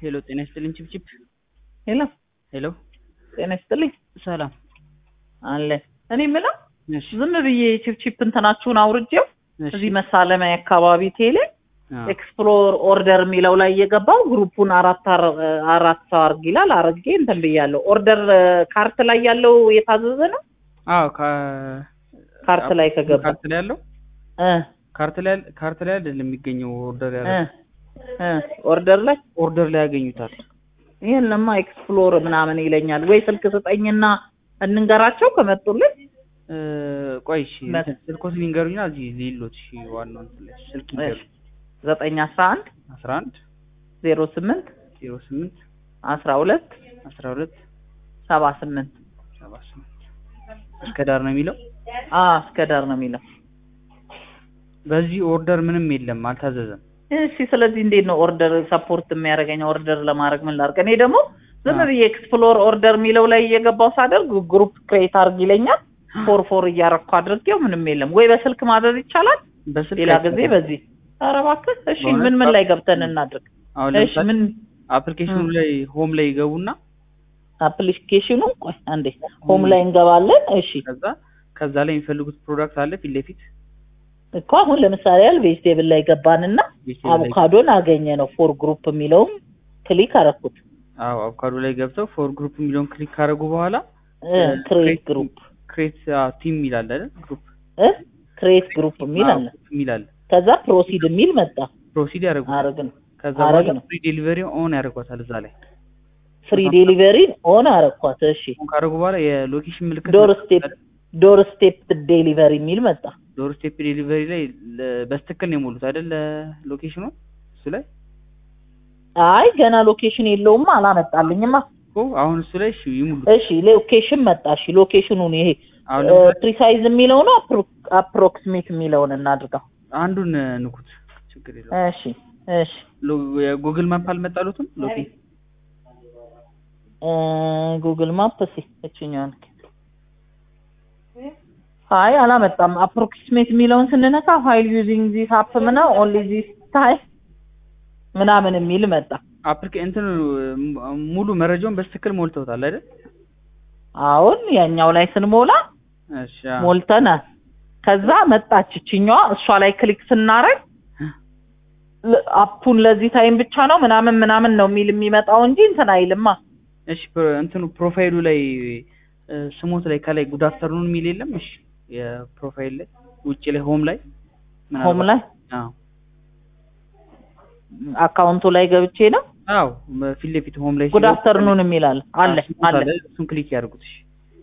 ሄሎ ጤና ይስጥልኝ ችፕችፕ ሄሎ ሄሎ ጤና ይስጥልኝ ሰላም አለ እኔ የምለው እሺ ዝም ብዬ ቺፕቺፕ እንትናችሁን አውርጄው እሺ እዚህ መሳለሚያ አካባቢ ቴሌ አዎ ኤክስፕሎር ኦርደር የሚለው ላይ እየገባው ግሩፑን አራት አር- አራት ሰው አርግ ይላል አረጌ እንትን ብያለሁ። ኦርደር ካርት ላይ ያለው የታዘዘ ነው። አዎ ካ ካርት ላይ ከገባ ካርት ላይ ያለው እ ካርት ላይ ካርት ላይ አይደለም የሚገኘው ኦርደር እ ያለው እ ኦርደር ላይ ኦርደር ላይ ያገኙታል ይሄን ለማ ኤክስፕሎር ምናምን ይለኛል። ወይ ስልክ ስጠኝና እንንገራቸው ከመጡልን እ ቆይ እሺ መ- እንትን ስልኮት ሊንገሩኝና እዚህ ሊሎት እሺ ዋናው እንትን ላይ ስልክ ይንገሩ ዘጠኝ አስራ አንድ አስራ አንድ ዜሮ ስምንት ዜሮ ስምንት አስራ ሁለት አስራ ሁለት ሰባ ስምንት ሰባ ስምንት እስከ ዳር ነው የሚለው አ እስከ ዳር ነው የሚለው። በዚህ ኦርደር ምንም የለም አልታዘዘም እሺ ስለዚህ እንዴት ነው ኦርደር ሰፖርት የሚያደርገኝ? ኦርደር ለማድረግ ምን ላድርግ? እኔ ደግሞ ዝም አዎ። ብዬ ኤክስፕሎር ኦርደር የሚለው ላይ እየገባው ሳደርግ ግሩፕ ክሬት አድርግ ይለኛል። ፎር ፎር እያረኩ አድርጌው ምንም የለም። ወይ በስልክ ማዘዝ ይቻላል፣ በስልክ ሌላ ጊዜ አይቻልም። በዚህ ኧረ እባክህ። እሺ በእውነት ምን ምን ላይ ገብተን እናድርግ? አሁን እሺ ለምሳሌ ምን አፕሊኬሽኑ እ። ላይ ሆም ላይ ይገቡና አፕሊኬሽኑ ቆይ አንዴ ሆም ላይ እንገባለን። እሺ ከዛ ከዛ ላይ የሚፈልጉት ፕሮዳክት አለ ፊት ለፊት እኮ አሁን ለምሳሌ ያህል ቬጅቴብል ላይ ገባንና ቬጅቴብል ላይ አቮካዶን አገኘ ነው ፎር ግሩፕ የሚለውም ክሊክ አረኩት። አዎ አቮካዶ ላይ ገብተው ፎር ግሩፕ የሚለውን ክሊክ ካደረጉ በኋላ ክሬት ግሩፕ ክሬት ቲም ይላል አይደል ግሩፕ እ ክሬት ግሩፕ የሚል አለ። ይላል ከዛ ፕሮሲድ የሚል መጣ። ፕሮሲድ ያደርጉታል አረግን ከዛ አረግ በኋላ ነው። ፍሪ ዴሊቨሪ ኦን ያደርጓታል እዛ ላይ ፍሪ ዴሊቨሪ ኦን አረኳት። እሺ ኦን ካደረጉ በኋላ የሎኬሽን ምልክት ዶር ስቴፕ ዶር ስቴፕ ዴሊቨሪ የሚል መጣ። ዶር ስቴፕ ዴሊቨሪ ላይ ለ- በስትክክል ነው የሞሉት አይደል ሎኬሽኑ እሱ ላይ አይ ገና ሎኬሽን የለውም አላመጣልኝማ። እኮ አሁን እሱ ላይ እሺ ይሙሉት እሺ ሎኬሽን መጣ። እሺ ሎኬሽኑን ይሄ አሁን ለምሳሌ ፕሪሳይዝ የሚለው ነው አፕሮክሲሜት የሚለውን እናድርገው። አንዱን ንኩት ችግር የለውም እሺ እሺ ሎ- የጉግል ማፕ አልመጣሉትም ሎኬ ጉግል ማፕ እስኪ እችኛዋን አይ አላመጣም። አፕሮክሲሜት የሚለውን ስንነካ ፋይል ዩዚንግ ዚስ አፕ ምና ኦንሊ ዚስ ታይም ምናምን የሚል መጣ። አፕሊኬ እንትን ሙሉ መረጃውን በስትክክል ሞልተውታል አይደል አሁን ያኛው ላይ ስንሞላ እሺ አዎ። ሞልተናል። ከዛ መጣች እችኛዋ። እሷ ላይ ክሊክ ስናረግ ለ- አፑን ለዚህ ታይም ብቻ ነው ምናምን ምናምን ነው የሚል የሚመጣው እንጂ እንትን አይልማ። እሺ ፕሮ- እንትኑ ፕሮፋይሉ ላይ እ፣ ስሞት ላይ ከላይ ጉድ አፍተርኑን የሚል የለም እሺ የፕሮፋይል ላይ ውጭ ላይ ሆም ላይ ሆም ላይ አዎ አካውንቱ ላይ ገብቼ ነው አዎ ፊት ለፊት ሆም ላይ ጉድ ሲገቡ አፍተርኑን የሚል አለ አለ አዎ፣ ስሞት አለ። እሱን ክሊክ ያድርጉት እሺ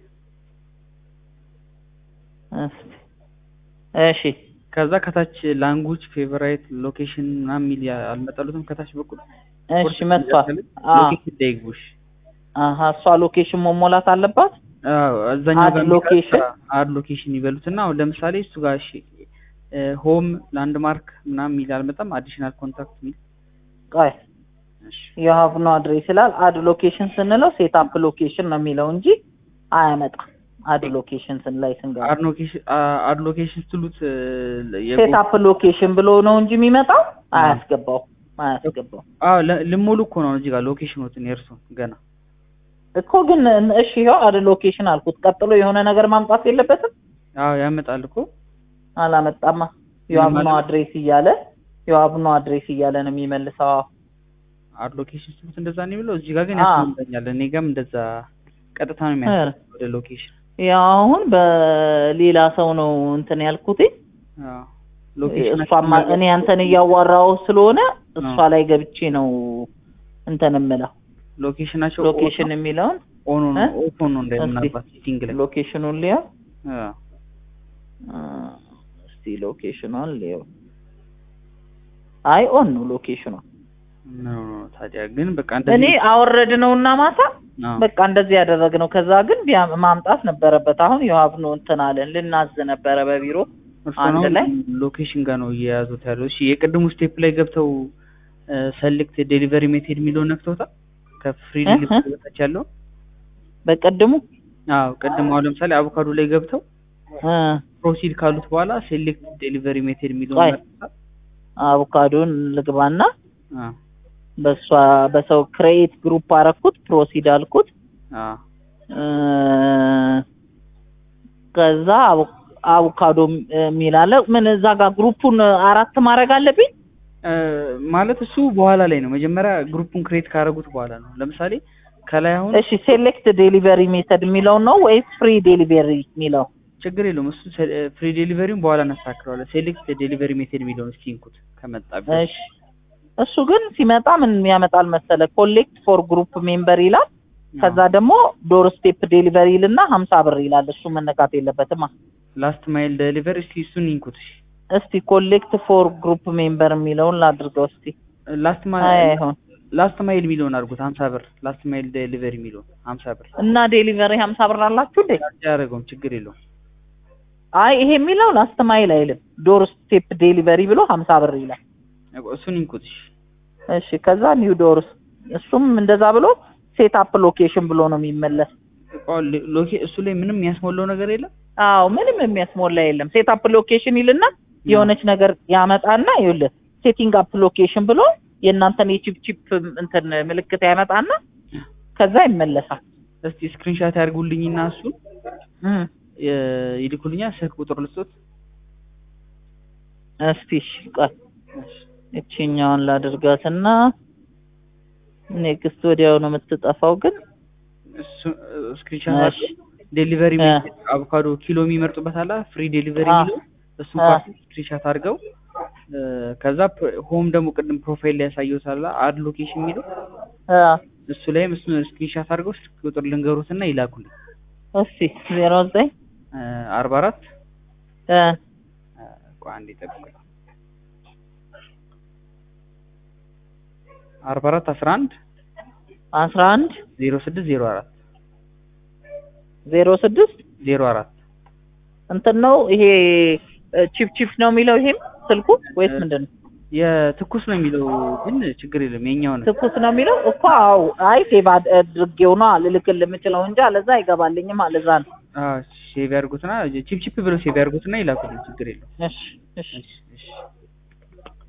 እስኪ እሺ ከዛ ከታች ላንጉጅ ፌቨራይት ሎኬሽን ምናምን የሚል ያ- አልመጣሉትም ከታች በኩል እሺ መጥቷል። አ ሎኬሽን ላይ ይግቡ እሺ አሀ እሷ ሎኬሽን መሞላት አለባት። አዎ እዛኛው አድ ጋር ሎኬሽን? አድ ሎኬሽን ይበሉትና አሁን ለምሳሌ እሱ ጋር እሺ ሆም ላንድማርክ ምናምን የሚል አልመጣም አዲሽናል ኮንታክት የሚል ቆይ እሺ የሀቭ ኖ አድሬስ ይላል። አድ ሎኬሽን ስንለው ሴት አፕ ሎኬሽን ነው የሚለው እንጂ አያመጣም። አድ ሎኬሽን ስን ላይ ስንገባ አድ ሎኬሽን አድ ሎኬሽን ስትሉት እ፣ የጎ- ሴት አፕ ሎኬሽን ብሎ ነው እንጂ የሚመጣው አያስገባው አያስገባው አዎ ለ- ልሞሉ እኮ ነው እዚህ ጋር ሎኬሽኖትን የእርሱን ገና እኮ ግን እሺ ይኸው አድ ሎኬሽን አልኩት። ቀጥሎ የሆነ ነገር ማምጣት የለበትም አዎ ያመጣል እኮ አላመጣማ። የሀቭ ኖ አድሬስ እያለ የሀቭ ኖ አድሬስ እያለ ነው የሚመልሰው። አድ ሎኬሽን ስትሉት እንደዛ ነው የሚለው እዚህ ጋር ግን አዎ። ያስመልጠኛል እኔ ጋርም እንደዛ ቀጥታ ነው የሚያስመልጠው ወደ ሎኬሽን ያው አሁን በሌላ ሰው ነው እንትን ያልኩት። አዎ ሎኬሽን እሷማ እኔ አንተን እያዋራው ስለሆነ እሷ ላይ ገብቼ ነው እንትን የምለው ሎኬሽናቸው ሎኬሽን የሚለውን ኦን እ? ኦፍ ሆኖ እስቲ እንደምናባት ሴቲንግ ላይ ሎኬሽኑን ሊያው አዎ አ፣ እስቲ ሎኬሽኗን ሊያው አይ ኦን ነው ሎኬሽኗ። ኖ ኖ ታዲያ ግን በቃ እኔ እንደዚህ አወረድ ነው እና ማታ አዎ በቃ እንደዚህ ያደረግነው። ከዛ ግን ቢያ- ማምጣት ነበረበት። አሁን የሀብ ነው እንትን አለን ልናዝ ነበረ በቢሮ እርሱ አንድ ነው ላይ ሎኬሽን ጋር ነው እየያዙት ያለው። እሺ የቅድሙ ስቴፕ ላይ ገብተው ሰሌክት ዴሊቨሪ ሜቴድ የሚለውን ነክተውታል። ከፍሪ እ? ዴሊቨሪ በታች ያለው በቀድሙ አዎ ቅድም አሁን ለምሳሌ አቮካዶ ላይ ገብተው እ፣ ፕሮሲድ ካሉት በኋላ ሴሌክት ዴሊቨሪ ሜቴድ የሚለውን ቆይ። ነክተውታል። አቮካዶን ልግባና አዎ በሷ በሰው ክሬኤት ግሩፕ አረኩት ፕሮሲድ አልኩት አ እ፣ ከዛ አቮ- አቮካዶ የሚል አለ ምን እዛ ጋር ግሩፑን አራት ማድረግ አለብኝ እ፣ ማለት እሱ በኋላ ላይ ነው። መጀመሪያ ግሩፑን ክሬት ካደረጉት በኋላ ነው። ለምሳሌ ከላይ አሁን እሺ ሴሌክት ዴሊቨሪ ሜተድ የሚለው ነው ወይስ ፍሪ ዴሊቨሪ የሚለው ችግር የለውም። እሱ ፍሪ ዴሊቨሪውን በኋላ እናስተካክለዋለን። ሴሌክት ዴሊቨሪ ሜቴድ የሚለውን እስኪ እንኩት ከመጣ እሺ እሱ ግን ሲመጣ ምን ያመጣል መሰለ ኮሌክት ፎር ግሩፕ ሜምበር ይላል ከዛ ደግሞ ዶር ስቴፕ ዴሊቨሪ ይልና ሀምሳ ብር ይላል እሱ መነካት የለበትም ላስት ማይል ዴሊቨሪ እስኪ እሱን እንኩት። እሺ እስቲ ኮሌክት ፎር ግሩፕ ሜምበር የሚለውን ላድርገው እስቲ ላስት አይ ማይል አይሆን ላስት ማይል የሚለውን አድርጉት። ሀምሳ ብር ላስት ማይል ዴሊቨሪ የሚለውን ሀምሳ ብር እና ዴሊቨሪ ሀምሳ ብር አላችሁ እንዴ ያደረገውም ችግር የለውም። አይ ይሄ የሚለው ላስት ማይል አይልም ዶር ስቴፕ ዴሊቨሪ ብሎ ሀምሳ ብር ይላል እሱን እንኩት። እሺ እሺ ከዛ ኒው ዶርስ እሱም እንደዛ ብሎ ሴት አፕ ሎኬሽን ብሎ ነው የሚመለስ ኦ፣ ሎኬ እሱ ላይ ምንም የሚያስሞላው ነገር የለም። አዎ ምንም የሚያስሞላ የለም ሴት አፕ ሎኬሽን ይልና የሆነች ነገር ያመጣና ይኸውልህ ሴቲንግ አፕ ሎኬሽን ብሎ የእናንተን የቺፕ ቺፕ እንትን ምልክት ያመጣና ከዛ ይመለሳል እስቲ ስክሪንሻት ያድርጉልኝና እሱን እም፣ የ- ይልኩልኛል። ስልክ ቁጥር ልስጦት። እስቲ እሺ ቆይ እቺኛውን ላድርጋትና ኔክስት ወዲያው ነው የምትጠፋው ግን እሱ ስክሪንሻት እሺ አድርገው ዴሊቨሪ እ። አቮካዶ ኪሎ የሚመርጡበት አለ ፍሪ ዴሊቨሪ አ። የሚለው እሱን አ። ፓርቲ ስክሪንሻት አድርገው እ፣ ከዛ ፕ- ሆም ደግሞ ቅድም ፕሮፋይል ላይ ያሳየሁት አለ አድ ሎኬሽን የሚለው አ፣ እሱ ላይም እሱን ስክሪንሻት አድርገው ስልክ ቁጥር ልንገሩትና ይላኩልኝ። እስቲ ዜሮ ዘጠኝ አርባ አራት እ፣ ቆይ አንዴ ጠብቁኝ። አርባ አራት አስራ አንድ አስራ አንድ ዜሮ ስድስት ዜሮ አራት ዜሮ ስድስት ዜሮ አራት እንትን ነው ይሄ ቺፕ ቺፕ ነው የሚለው ይሄም ስልኩ ወይስ ምንድን ነው? የትኩስ ነው የሚለው ግን ችግር የለም የኛው ነው። ትኩስ ነው የሚለው እኮ አዎ። አይ ሴቭ አድርጌው ነው ልልክል የምችለው እንጂ አለዛ አይገባልኝም። አለዛ ነው። ሴቭ ያድርጉትና ቺፕ ቺፕ ብለው ሴቭ ያድርጉትና ይላኩልኝ። ችግር የለም። እሺ እሺ እሺ እሺ